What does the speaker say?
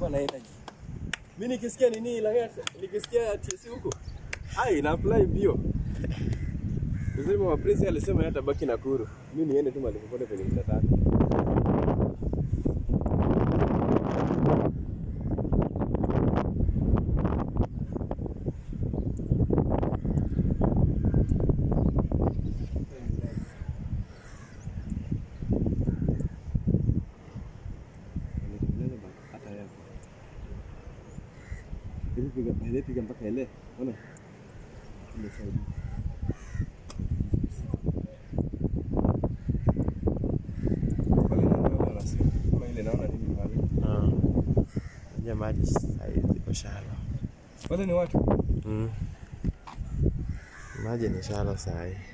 anakuwa na energy. Mimi nikisikia nini Lang'at, nikisikia TSC huko. Hai, na apply bio. Lazima wa Prince alisema yeye atabaki Nakuru. Mimi niende tu mahali popote penye nitataka. Hata yeye. Hivi piga pale piga mpaka ile. Unaona? Ile saidi. Pale naona anasema kama ile naona nini pale. Ja maji saizi iko shallow. Wale ni watu. Mm. Maji ni shallow saa hii.